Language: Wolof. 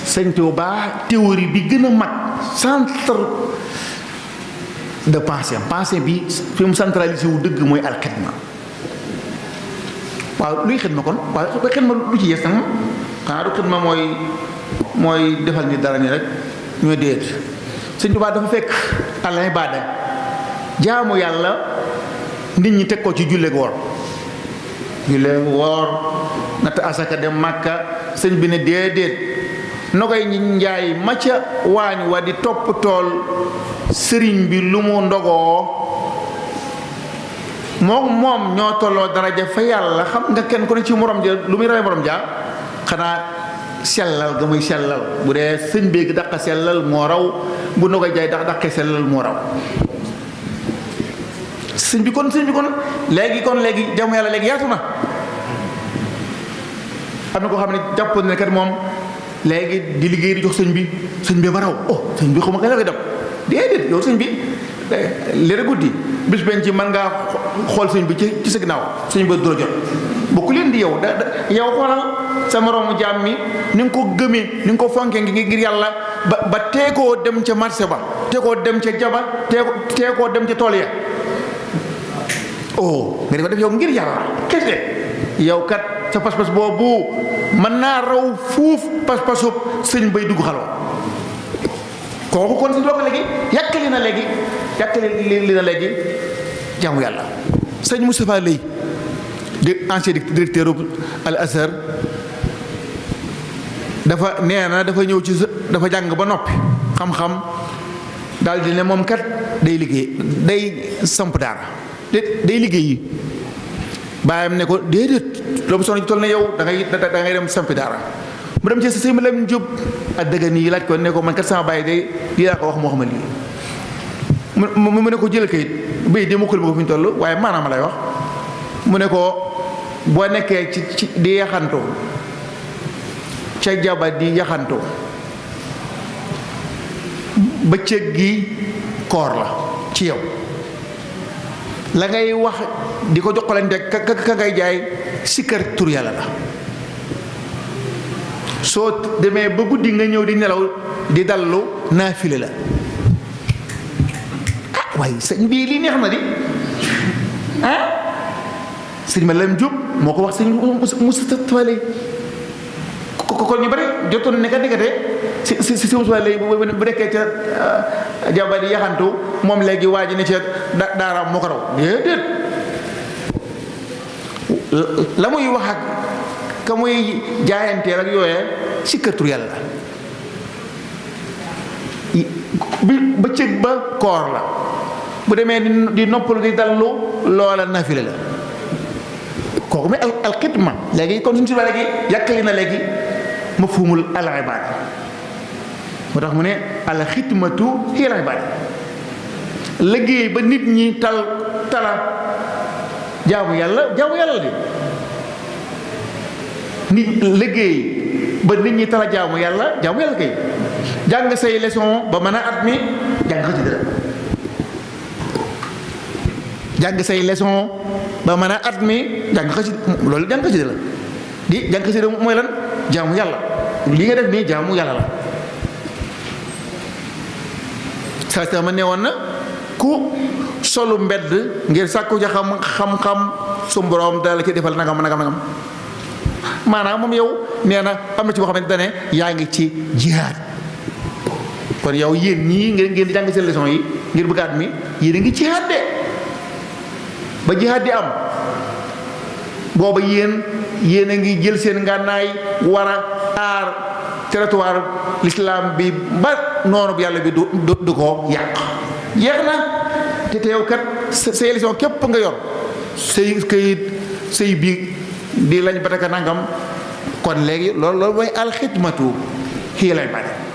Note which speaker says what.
Speaker 1: sëñ Tuubaa théorie bi gën a mag centre de pensée pensée bi fi mu centralisé wu dëgg mooy alxidma waaw luy xidma kon waaw su ko xidma lu ci yees nag xanaa du xidma mooy mooy defal ni dara ni rek ñooy déet sëñ Tuubaa dafa fekk al ibaada jaamu yàlla nit ñi teg ko ci julleek woor julleek woor natt asaka dem màkka sëñ bi ne déedéet na koy njaay ma ca waañ wa di topp tool sëriñ bi lu mu ndogoo moom moom ñoo tolloo daraja fa yàlla xam nga kenn ku ne ci morom ja lu muy rawee morom ja xanaa sellal ga muy sellal bu dee sëñ bi daq sellal moo raw bu na koy jaay dax daqee sellal moo raw sëñ bi kon sëñ bi kon léegi kon léegi jaamu yàlla léegi yaatu na am na koo xam ne jàpp ne kat moom léegi di liggéey di jox sëñ bi sëñ bi ma raw oh sëñ bi xuma nga la koy dem déedéet yow sëñ bi léegi guddi bis benn ci mën ngaa xool sëñ bi ci ci sa ginnaaw sëñ bi du la jot bokku leen di yow da yow xoolal sa moroomu jaam mi ni nga ko gëmee ni nga ko fonkee ngi ngir yàlla ba ba teekoo dem ca marché ba teekoo dem ca jaba teeko teekoo dem ca tool ya oh nga di ko def yow ngir yàlla kese yow kat sa pas-pas boobu mën naa raw fuuf pas-pasub sëñ bay dugg xalwa kooku kon si loolu léegi yàkkali na léegi yàkkali li na léegi jaamu yàlla sëñ Moustapha Lay di ancien directeur al Azhar dafa nee na dafa ñëw ci dafa jàng ba noppi xam-xam daal di ne moom kat day liggéey day samp daara day liggéey yi bàyyam ne ko déedéet loolu soxna ci toll ne yow da ngay da ngay dem sampi daara mu dem ci sa sëñ Lam Jóob ak dëgg nii laaj ko ne ko man kat sama bàyyi day lii laa ko wax moo xam ne lii mu mu ne ko jël kayit bay de mukkul ma ko fi ñu toll waaye maanaam lay wax mu ne ko boo nekkee ci ci di yaxantoo ca jaba di yaxantoo bëccëg gi koor la ci yow la ngay wax di ko joxalante ka ka ngay jaay sikkar tur yàlla la soo demee ba guddi nga ñëw di nelaw di dallu naafile la ah waaye sëñ bii lii neex na di ah sëñ ma lam jub moo ko wax sëñ Moustapha Lay ko ko ñu bari jotoon ne ka diggante si si si Moustapha Lay bu nekkee ca jaba di yaxantu moom léegi waa ji ne ca daara moo ko raw déedéet la muy wax ak ka muy jaayanteel ak yooyee si kërtur yàlla bi bëccëg ba koor la bu demee di noppalu di dallu loola nafile la kooku muy alxidma léegi kon suñu si léegi yàkkali na léegi mafhumul al ibaada moo tax mu ne alxidmatu hiya al ibaada liggéey ba nit ñi tal tala jaamu yàlla jaamu yàlla di nit liggéey ba nit ñi tala jaamu yàlla jaamu yàlla kay jàng say leçon ba mën a at mi jàng xasida la jàng say leçon ba mën a at mi jàng xasida loolu jàng xasida la di jàng xasida mooy lan jaamu yàlla li nga def nii jaamu yàlla la saa saa ma ne woon na ku solu mbedd ngir sàkku ja xam xam-xam su borom dala ci defal nagam nagam nagam maanaam moom yow nee na am na ci boo xamante ne yaa ngi ci jihaad kon yow yéen ñii ngeen ngeen di jàng seen leçon yi ngir bëgg at mi yéen a ngi jihaad de ba jihaad di am booba yéen yéen a ngi jël seen ngànnaay war a aar territoire l'islam bi ba noonu bu yàlla bi du du ko yàq jeex na te te yow kat say leçon képp nga yor say këyit say biig di lañ bataka nangam kon léegi loolu loolu mooy alxidmatu xii lay bare